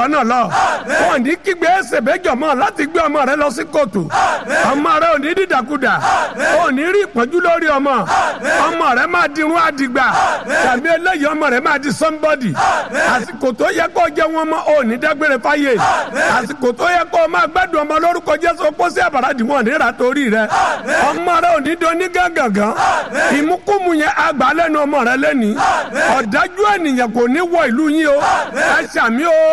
rọ́nà lọ wọn ní kígbe ẹsẹ̀ bẹ́jọ̀ mọ́ láti gbé ọmọ rẹ lọ sí kóòtù ọmọ rẹ ò ní dídàkudà ò ní rí ìpọ́njú lórí ọmọ ọmọ rẹ máa di irun àdìgbà tàbí eléyìí ọmọ rẹ máa di somebody àsìkò tó yẹ kó jẹ wọn mọ ò ní dágbére fáyé àsìkò tó yẹ kó máa gbádùn ọmọ lórúkọ jésù pósí àbàràdì wọn níra torí rẹ ọmọ rẹ ò ní doni gángangan ìmúkúmu yẹn àgbà lẹ́nu ọmọ rẹ lẹ́ni ọ̀dájú ènìyàn kò ní wọ ìlú yín o ẹ ṣàmì o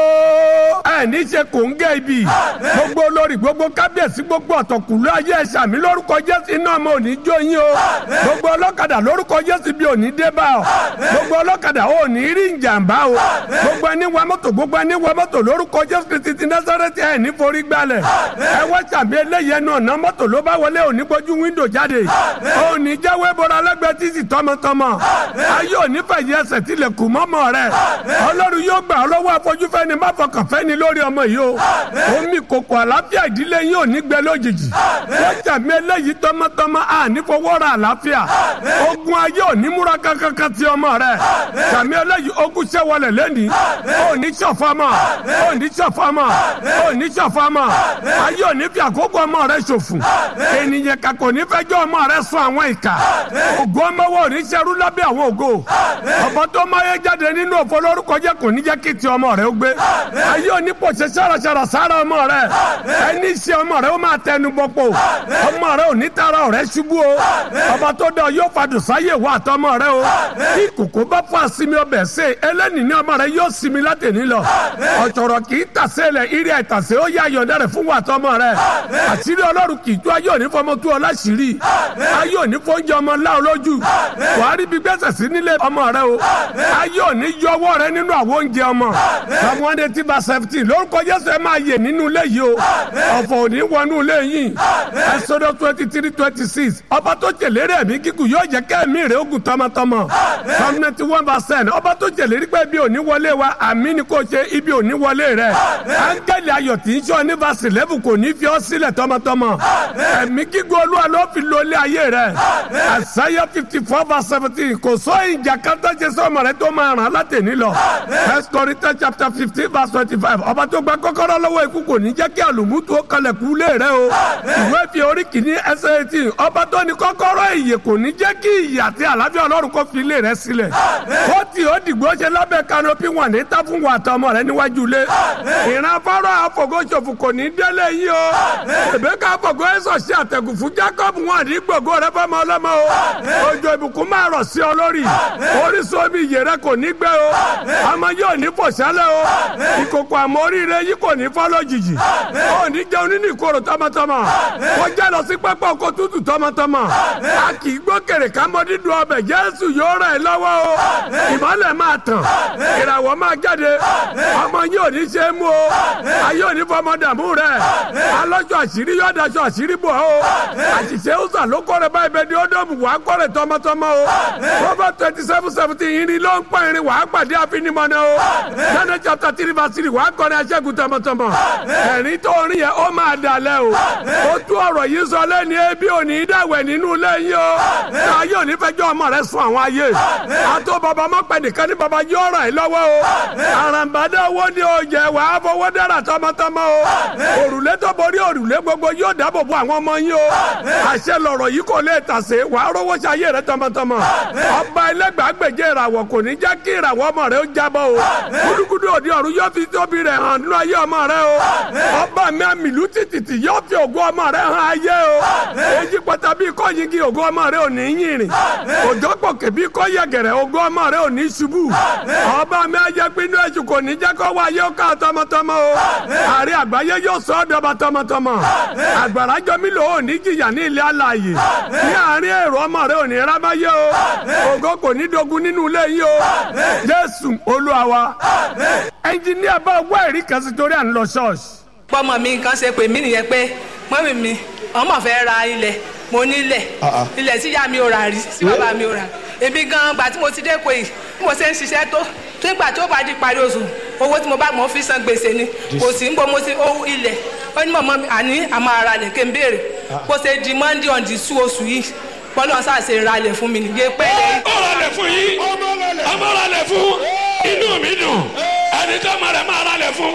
ẹ ní ṣe kò ń gé ibi gbogbo olórí gbogbo kábíyèsí gbogbo ọ̀tọ̀kùlú ayé ẹ ṣàmì lórúkọ jésù iná ọmọ ò ní jó yín o gbogbo ọlọ́kadà lórúkọ jésù bí ò ní dé bá ọ gbogbo ọlọ́kadà ò ní rí ìjàmbá o gbogbo ẹni wa mọ́tò gbogbo ẹni wa mọ́tò lórúkọ jésù kristi ti násàrẹ́tì ẹ̀ ní forí gbalẹ̀ ẹ wá ṣàmì eléyìí ẹnu ọ̀nà mọ́tò ló bá wọlé òní gbójú wíńdò jáde òní jáwé bọ́ra lẹ́gbẹ̀ẹ́ títì tọmọtọmọ ayé òní fẹ̀yẹ ẹsẹ̀ tilẹ̀kùn mọ́mọ́ rẹ ọlọ́run yóò gbà ọ́ lọ́wọ́ afọ́júfẹ́ni má fọkàn fẹ́ni lórí ọmọ yìí o omi kòkò àlàáfíà ìdílé yín ò ní gbẹ lójijì wọ́n ṣàmì eléyìí tọmọtọmọ àní fọwọ́ra àlàáfíà ogun ayé òní múra kankan ti ọmọ rẹ ṣàmì eléyìí ogun ṣẹ́wọlẹ̀ lẹ́ni òní ṣọ̀fọ́mọ òní ṣọ̀fọ́mọ òní ṣọ̀fọ́mọ ayé òní fi àkókò ọmọ rẹ ṣòfò ènìyàn kakò ní fẹjọ́ ọmọ rẹ sún àwọn ìka ògo ọmọwọ́ òní ṣerú lábẹ́ àwọn ògo ọ̀bọ tó máyé jáde nínú òfò lórúkọ jẹ́ kò ní jẹ́ kí ti ọmọ rẹ ó gbé ayé òní pòṣẹ ṣàràṣàrà sára ọmọ rẹ ẹni ṣe ọmọ rẹ ó máa tẹnu bọ́pọ̀ ọmọ rẹ ò ní tara ọ̀rẹ́ ṣubú o ọba tó dá yóò fàdùn sáyé wà àtọmọ rẹ o kí kòkó bá fún àsinmi ọbẹ̀ ṣe ẹlẹ́ni ní ọmọ rẹ yóò sinmi látẹ̀ní lọ ọ̀tọ̀rọ̀ kì í tàsé lẹ̀ irí àìtàsé ó yá ayọ̀dẹ rẹ̀ fún wà àtọmọ rẹ àṣírí ọlọ́run kì í tú ayé òní fọmọ tú ọ láṣìírí ayé òní fóúnjẹ ọmọ ńlá olójú wàá rí bí gbèsè sí nílé ọmọ rẹ o ayé òní yọ ọwọ́ rẹ nínú àwọn oúnjẹ ọmọ ọmọ one eighty by seventeen lórúkọ jésù ẹ máa yè nínú ilé yìí o ọ̀fọ̀ òní wọnú ilé yìí ẹsọdọ twenty three twenty six ọba tó jèlérí ẹ̀mí kíkù yóò jẹ́ kẹ́ẹ̀mí rẹ̀ ogun tọmọtọmọ psalm ninety one verse ten ọba tó jèlérí pé ibi òní wọlé wa àmì ni kò ṣe ibi òní wọlé rẹ̀ áńgẹ́lì ayọ̀ tí ń sọ ní verse eleven kò ní fi ọ́ sílẹ̀ tọmọtọmọ ẹ̀mí kíkù olúwa ló fi lólé ayé rẹ̀ àṣàyà fifty four verse seventeen kò sọ ìjà kátà ṣe sọmọ rẹ tó máa ràn án látẹ̀ní lọ first Corinthians chapter fifteen verse twenty five ọba tó gba kọ́kọ́rọ́ lọ́wọ́ ikú kò ní jẹ́ kí àlùmútu ó kalẹ̀ kú lé rẹ o ìwé fi orí kìíní ẹsẹ̀ eighteen ọba tó ní kọ́kọ́rọ́ ìyè kò ní jẹ́ kí ìyè àti àlàáfíà ọlọ́run kó fi ilé rẹ sílẹ̀ ó tì ó dìgbò ṣe lábẹ́ kanopi wọn ní tá fún wa àtọmọ rẹ níwájú ilé ìran fọ́rọ̀ àfọ̀gọ́sọ̀fù kò ní délé yìí o èbéka àfọ̀gọ́ ẹ̀sọ̀ ṣe àtẹ̀gùn fún Jacob wọn ní gbogbo rẹ fọmọ ọlọ́mọ o òjò ìbùkún máa rọ̀ sí ọ lórí orísun omi ìyè rẹ kò ní gbẹ o ọmọ yóò ní fòṣálẹ̀ o ìkòkò àmọ́ oríire yìí kò ní fọ́ lójijì ó ní jẹun nínú ìkorò tọmọtọmọ kó jẹ́ lọ sí pápá oko tútù tọmọtọmọ a kì í gbókèrè kámọ́ dídùn ọbẹ̀ Jésù yóò ràn ẹ́ lọ́wọ́ o ìmọ́lẹ̀ máa tàn ìràwọ̀ máa jáde ọmọ yóò ní ṣe é mú o ayé òní fọmọ dààmú rẹ alọ́jọ́ àṣírí yóò daṣọ àṣírí bò ó àṣìṣe ó sà ló kọ́rẹ́ báyìí bẹ́ẹ̀ ni ó dọ̀mù wàá kọ́rẹ́ tọmọtọmọ o Proverbs twenty seven seventeen irin ló ń pọ̀ irin wàá pàdé àfinimọ̀nà o Daniel chapter three verse three wàá kọ́rẹ́ aṣẹ́gun tọmọtọmọ ẹ̀rín tó rin yẹn ó máa dalẹ̀ o ó tú ọ̀rọ̀ yìí sọ lẹ́ni ebi òní dàwẹ̀ nínú lẹ́yìn o ayé òní fẹjọ́ ọmọ rẹ sùn àwọn ayé àtó bàbá má pẹ́ nìkan ní bàbá yóò ràn ẹ́ lọ́wọ́ o àràǹbádé owó ni o jẹ wàá fowó dára tọmọtọmọ o òrùlé tó borí òrùlé gbogbo yóò dáàbò bo àwọn ọmọ yín o àṣẹ lọ̀rọ̀ yìí kò lè tàsé wàá rówó ṣayé rẹ tọmọtọmọ ọba ẹlẹgbàágbèje ìràwọ̀ kò ní jẹ́ kí ìràwọ̀ ọmọ rẹ ó jábọ́ o gúdúgúdú òdi ọ̀run yóò fi tóbi rẹ̀ hàn nínú ayé ọmọ rẹ o ọba mi àmìlú títìtì yóò fi ògo ọmọ rẹ hàn ayé o èyí pátá bí kò yingi ògo ọmọ rẹ ò ní yìnrìn òjò pòkè bí kò yẹgẹrẹ ògo ọmọ rẹ ò ní ṣubú ọba mi ayé pinnu èṣù kò ní jẹ́ kó wá ayé ó ká tọmọtọmọ o àrí àgbáyé yóò sọ ọ́ dọba tọmọtọmọ àgbàrá jọmí lò ó ní jìyà ní ilé alààyè ní àárín èrò ọmọ rẹ ò ní rábáyé o ògo kò ní dogun nínú ilé yìí o jésù olúwa wa ẹnjìníà bá wá ẹ̀rí kan sí torí à ń lọ ṣọ́ọ̀ṣì. pọ́mọ mi kan ṣe pè mí nìyẹn pé mọ́mì mi ọmọ fẹ́ ra ilẹ̀ mo nílẹ̀ ilẹ̀ tí ìyá mi ò rà rí tí bàbá mi ò rà èmi gan gbà tí mo ti dé pé bí mo ṣe ń ṣiṣẹ́ tó tó ìgbà tó bá di parí oṣù owó tí mo bá mọ̀ fi san gbèsè ni kò sí ń bọ́ mo ti owó ilẹ̀ ó ní mọ̀mọ́ mi àní àmọ́ ara lẹ̀ kí n béèrè kó ṣe di monday on the two oṣù yìí bọ́lá ṣàṣe ralẹ̀ fún mi nìyẹn pé. ó ralẹ̀ fún yín ọmọ ralẹ̀ fún inú mi dùn ẹni tó máa rẹ̀ máa ralẹ̀ fún